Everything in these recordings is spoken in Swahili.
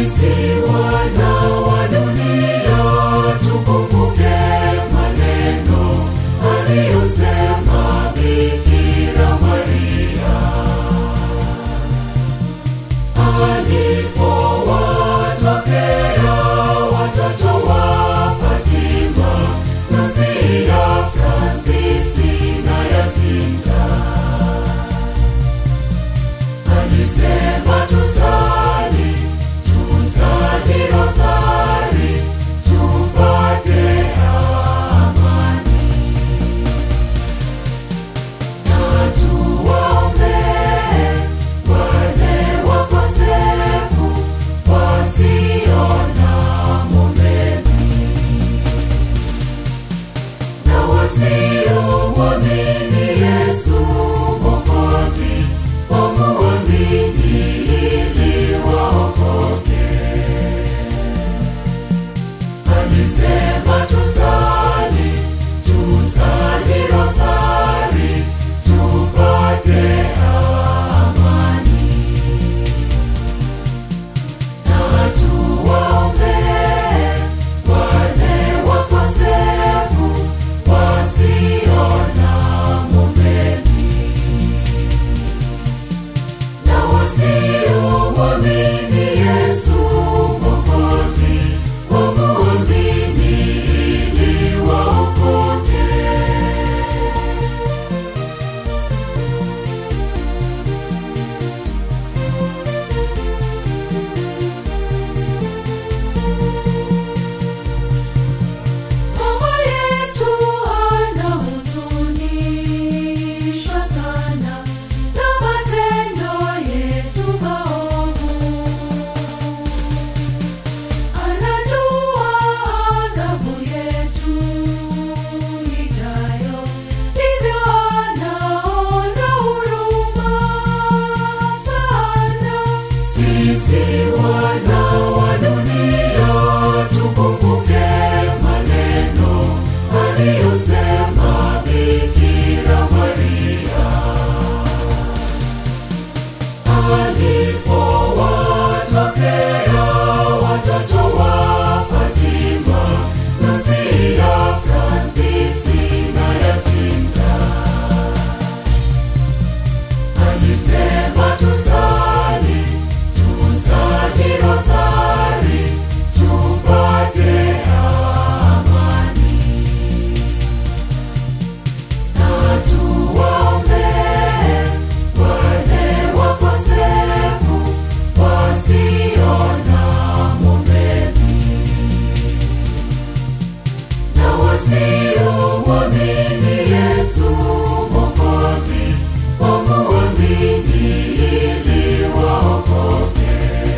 Sisi wana wa dunia tukumbuke maneno aliyosema Bikira Maria alipowatokea watoto wa Fatima, Lucia, Fransisi na Yasinta. Alisema tusali, tusali rozari, tupate amani. Na tuwaombee wale wakosefu wasio na mwombezi na wasiomwamini Yesu Mwokozi wamuamini ili waokoke. Alisema tusali, tusali rozari, tupate amani. Na tuwaombee wale wakosefu wasio na mwombezi na wasiomwamini Yesu Mwokozi wamuamini ili waokoke. Mama yetu anahuzunishwa sana na matendo yetu maovu. Anajua adhabu yetu ijayo, hivyo anaona huruma sana. Sisi wana wa dunia tukumbuke maneno aliyosema Bikira Maria alipowatokea watoto wa Fatima, Lucia, Fransisi na Yasinta. Alisema tusali, tusali rozari, tupate amani. Na tuwaombee wale wakosefu wasio na mwombezi na wasiomwamini Yesu Mwokozi wamuamini ili waokoke.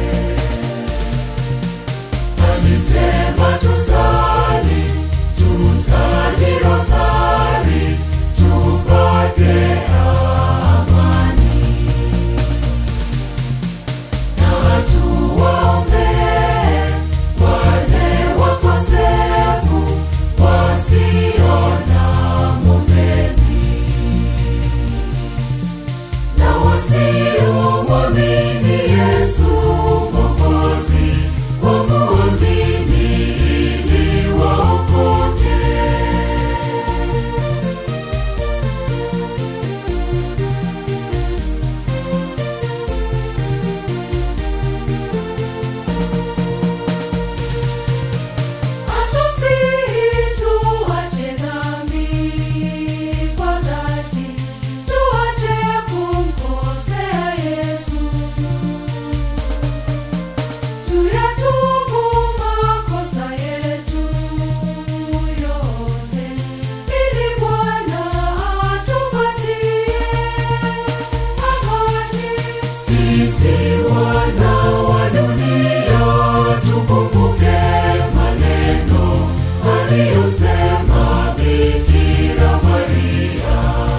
Alisema tusali, tusali rozari, tupate amani. Na tuwaombee wale wakosefu wasio na mwombezi na wasiomwamini Yesu Mwokozi wamuamini ili waokoke. Atusihi tuache dhambi kwa dhati, tuache kumkosea Yesu. Tuyatubu makosa yetu yote, ili Bwana atupatie amani. Sisi wana wa dunia tukumbuke maneno aliyosema Bikira Maria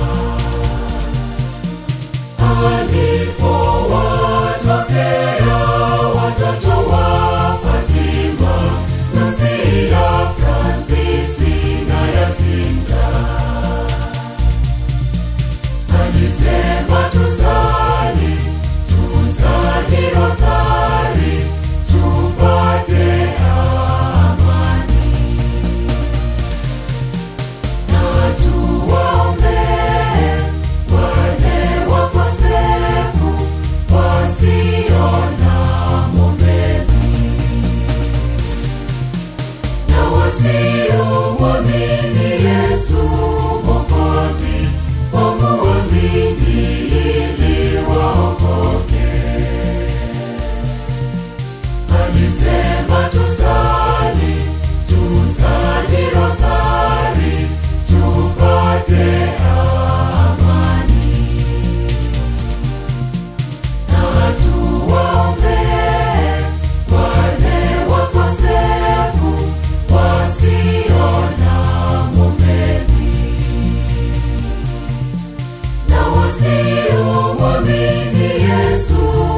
alipowatokea watoto wa Fatima, Lucia, Fransisi na Yasinta. Alisema tusali, tusali rozari, tu walisema tusali, tusali rozari, tupate amani. Na tuwaombee wale wakosefu wasio na mwombezi na wasiomwamini Yesu